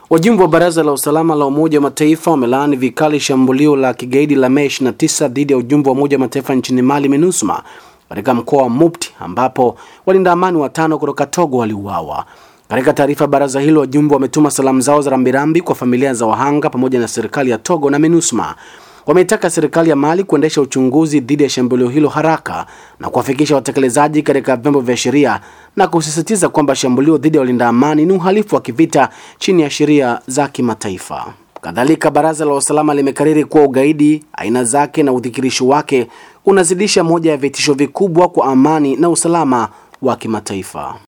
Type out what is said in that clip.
Wajumbe wa Baraza la Usalama la Umoja wa Mataifa wamelaani vikali shambulio la kigaidi la Mei 29 dhidi ya ujumbe wa Umoja wa Mataifa nchini Mali MINUSMA katika mkoa wa Mopti ambapo walinda amani watano kutoka Togo waliuawa. Katika taarifa baraza hilo, wajumbe wametuma salamu zao za rambirambi kwa familia za wahanga pamoja na serikali ya Togo na MINUSMA. Wameitaka serikali ya Mali kuendesha uchunguzi dhidi ya shambulio hilo haraka na kuwafikisha watekelezaji katika vyombo vya sheria na kusisitiza kwamba shambulio dhidi ya walinda amani ni uhalifu wa kivita chini ya sheria za kimataifa. Kadhalika, baraza la usalama limekariri kuwa ugaidi, aina zake na udhikirisho wake unazidisha moja ya vitisho vikubwa kwa amani na usalama wa kimataifa.